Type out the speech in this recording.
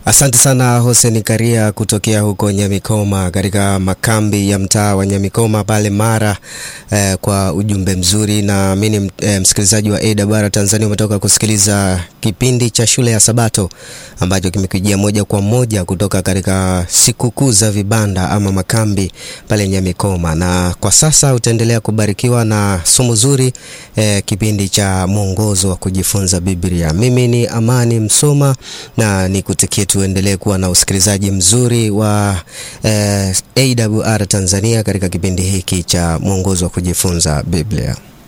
Asante sana Hussein Karia kutokea huko Nyamikoma katika makambi ya mtaa wa Nyamikoma pale Mara eh, kwa ujumbe mzuri na mimi eh, msikilizaji wa AWR Tanzania umetoka kusikiliza kipindi cha shule ya Sabato ambacho kimekujia moja kwa moja kutoka katika sikukuu za vibanda ama makambi pale Nyamikoma, na kwa sasa utaendelea kubarikiwa na somo zuri eh, kipindi cha mwongozo wa kujifunza Biblia. Mimi ni Amani Msoma na nikutakie tuendelee kuwa na usikilizaji mzuri wa eh, AWR Tanzania katika kipindi hiki cha mwongozo wa kujifunza Biblia.